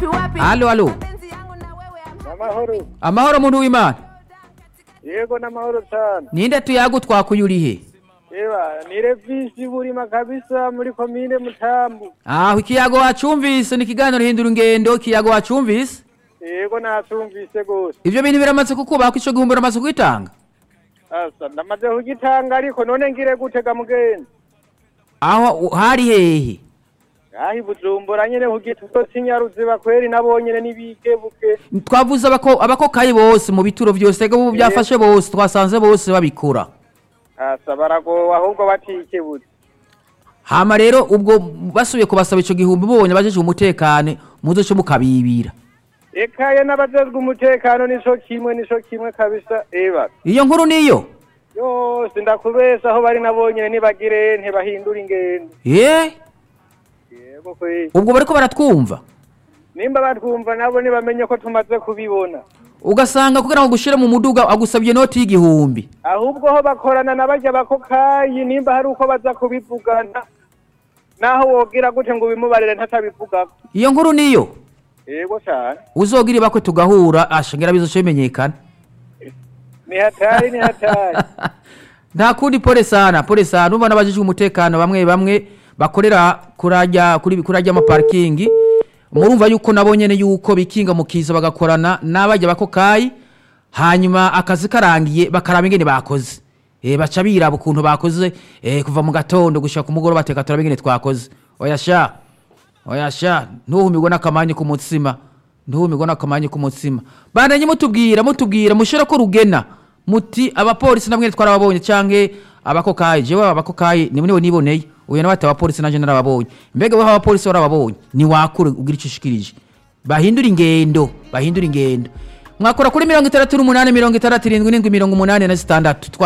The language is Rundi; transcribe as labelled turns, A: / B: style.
A: alo alo
B: Amahoro.
A: amahoro muntu w'imana
B: Yego n'amahoro cyane.
A: ninde tuyagu twakuye urihe
B: Eba, ni revisi burima kabisa muri komine Mutambu.
A: aho ikiyago wacumvise ni ikiganiro hindura ingendo ikiyago wacumvise
B: Yego natumvise gose.
A: ivyo bintu biramaze kukubaho ko ico gihumbi uramaze kwitanga
B: Asa ndamaze kugitanga ariko none ngire gutega mugenzi.
A: aho u- hari hehe
B: Ahi bujumbura nyene kugituto sinyaruziba kweri nabonyene nibikebuke.
A: twavuze abako abakokayi bose mu bituro vyose ego ubu byafashe bose twasanze bose babikora
B: Asa baragowe ahubwo batikebuze.
A: hama rero ubwo basubiye kubasaba ico gihumbi mubonye abajeje umutekane muzoce mukabibira
B: Ekaye n'abajejwe umutekano nico kimwe nico kimwe kabisa. Eba.
A: iyo nkuru niyo
B: Yose ndakubesa aho bari nabonyene nibagire ntibahindura ingendo.
A: ye
B: Yego kweri.
A: ubwo bariko baratwumva
B: nimba batwumva nabo ntibamenye ko tumaze kubibona
A: ugasanga kugira ngo gushire mu muduga agusabye inoti y'igihumbi
B: ahubwo ho bakorana na barya bakokayi nimba hari uko baza kubivugana naho wogira gute ngo ubimubarire ntatabivugako
A: iyo nkuru niyo
B: yego cyane
A: uzogira ibakwe tugahura ashangira bizoce bimenyekana
B: ni hatari ni hatari
A: nta kundi pole sana pole sana ubona abajijwe umutekano bamwe bamwe bakorera kurajya kuri kurajya amaparikingi murumva yuko nabo nyene yuko bikinga mu kiza bagakorana n'abajya bakokayi hanyuma akazi karangiye bakaraba ingene bakoze eh baca biraba ukuntu bakoze eh kuva mu gatondo gushika ku mugoroba bateka turaba ingene twakoze oya sha oya sha ntuhumirwe n'akamanyi ku mutsima ntuhumirwe n'akamanyi ku mutsima bandanye mutubwira mutubwira mushira ko rugena muti abapolisi namwe twarababonye canke abakokayi jewe abakokayi ni niwe niboneye uyu nawe ati abapolisi nanje narababonye mbega weho abapolisi warababonye ni wakure ugira ico ushikirije bahindura ingendo bahindura ingendo mwakora kuri mirongo itandatu n'umunani mirongo itandatu irindwi n'indwi mirongo umunani na zitandatu